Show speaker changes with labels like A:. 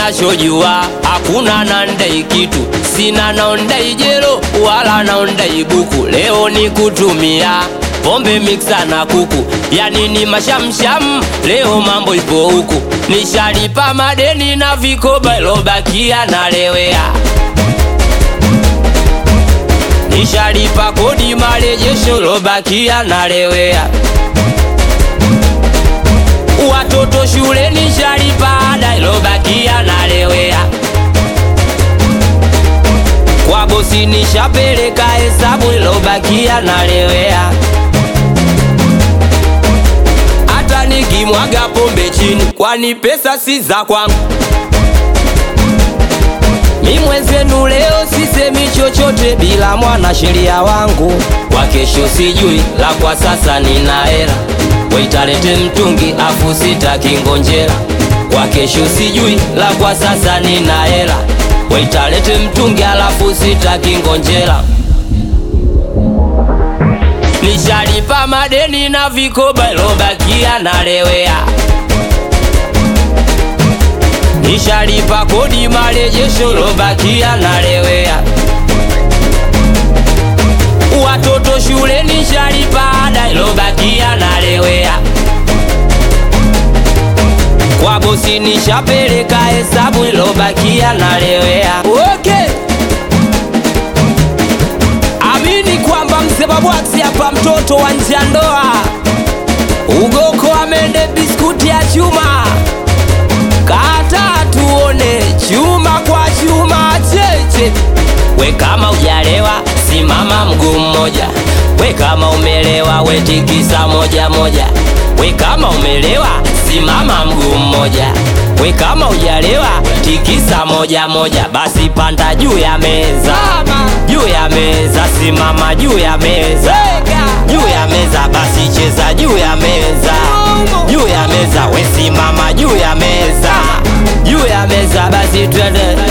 A: nachojua hakuna nandai kitu, sina naondai jelo wala naondai buku. Leo ni kutumia pombe miksa na kuku, yani ni mashamsham. Leo mambo ipo huku, nishalipa madeni na vikoba ilobakia nalewea nishalipa kodi marejesho lobakia nalewea watoto shule nishalipa ada ilobakia nalewea kwa bosi nishapeleka hesabu ilobakia nalewea hata nikimwaga pombe chini kwani pesa si za kwangu mi mwenzenu leo sisemi chochote bila mwana sheria wangu kwa kesho sijui la kwa sasa nina hela waitalete mtungi afu sitakingonjera kwa kesho sijui la kwa sasa nina hela waitalete mtungi alafu sitakingonjera nishalipa madeni na vikoba ilobakia nalewea nishalipa kodi marejesho lobakia nalewea watoto shule nishalipa ada ilobakia nalewea kwa bosi nishapeleka hesabu ilobakia nalewea okay. amini kwamba mzee babwaksi hapa mtoto wa nje ya ndoa ugoko amende biskuti ya chuma kata tuone chuma kwa chuma cheche. We kama ujalewa simama mguu mmoja, we kama umelewa we tikisa moja moja, we kama umelewa simama mguu mmoja, we kama ujalewa tikisa moja moja, basi panda juu ya meza, juu ya meza, simama juu ya meza, juu ya meza, basi cheza juu ya meza, juu ya meza, we simama juu ya meza, juu ya meza, basi twende